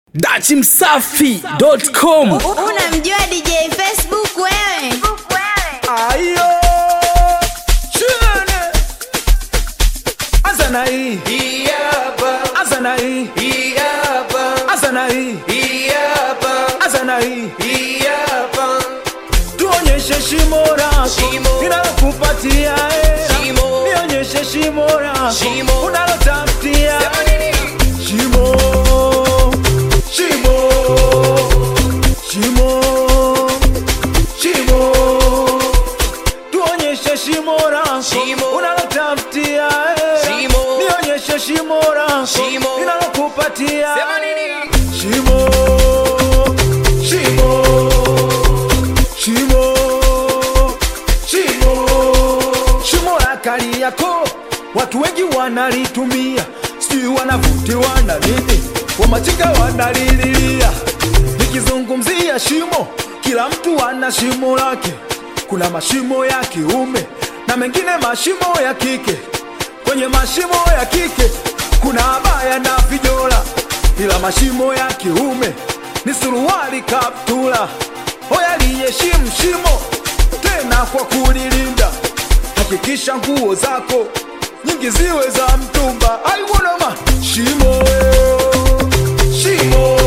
dachimsafi.com Unamjua DJ Facebook wewe? Ayo Chene Azana hii Iyapa, Azana hii iyapa, Azana hii iyapa, Azana hii iyapa. Tuonyeshe shimo lako Shimo. Ninalokupatia eh. Shimo. Nionyeshe shimo lako Shimo. Unalotafutia Sema nini? Shimo Shimo Shimo Shimo Tuonyeshe shimo lako Shimo. Unalotafutia eh. Shimo. Nionyeshe shimo lako Shimo. Ninalokupatia Sema nini? Shimo Shimo Shimo Shimo Shimo la Kariakoo watu wengi wanalitumia, sijui wanavutiwa na nini, wamachinga wanalililia. Nikizungumzia shimo, kila mtu ana shimo lake. Kuna mashimo ya kiume na mengine mashimo ya kike. Kwenye mashimo ya kike kuna abaya na vijola, ila mashimo ya kiume ni suruali, kaptula. Hoya liheshimu shimo tena kwa kulilinda hakikisha nguo zako nyingi ziwe za mtumba. I wanna ma shimo shimo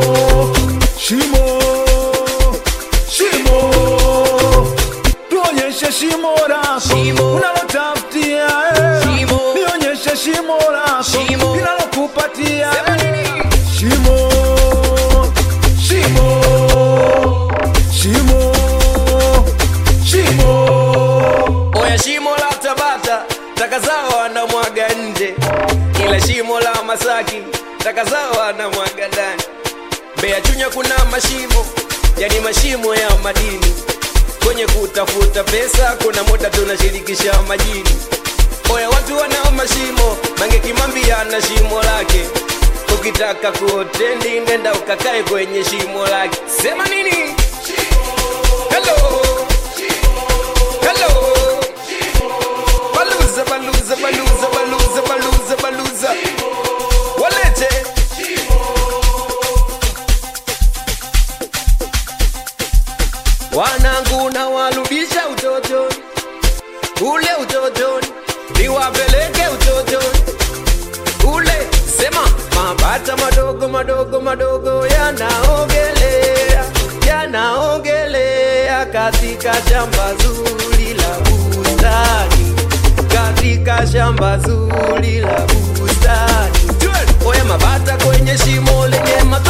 shimo shimo, tuonyeshe shimo lako Shimo. unalotafutia eh. Shimo. nionyeshe shimo lako Shimo. linalokupatia Sema eh. nini? Shimo, shimo, shimo, shimo. Oya shimo la Tabata, taka zao wanamwaga nje, ila shimo la Masaki, taka zao wanamwaga ndani. Mbeya Chunya kuna mashimo, yani mashimo ya madini. Kwenye kutafuta pesa, kuna muda tunashirikisha majini. Oya watu wana mashimo, Mange Kimambi ana shimo lake. Ukitaka kuotendi, nenda ukakae kwenye shimo lake. Sema nini? Hello. Hello. Baluza, baluza, baluza, baluza, baluza, baluza. Walete. Wanangu na warudisha utotoni, ule utotoni, niwapeleke utotoni ule. Sema mabata madogo madogo madogo yanaogelea, yanaogelea katika shamba zuri la bustani, katika shamba zuri la bustani. Oya mabata kwenye shimo lenye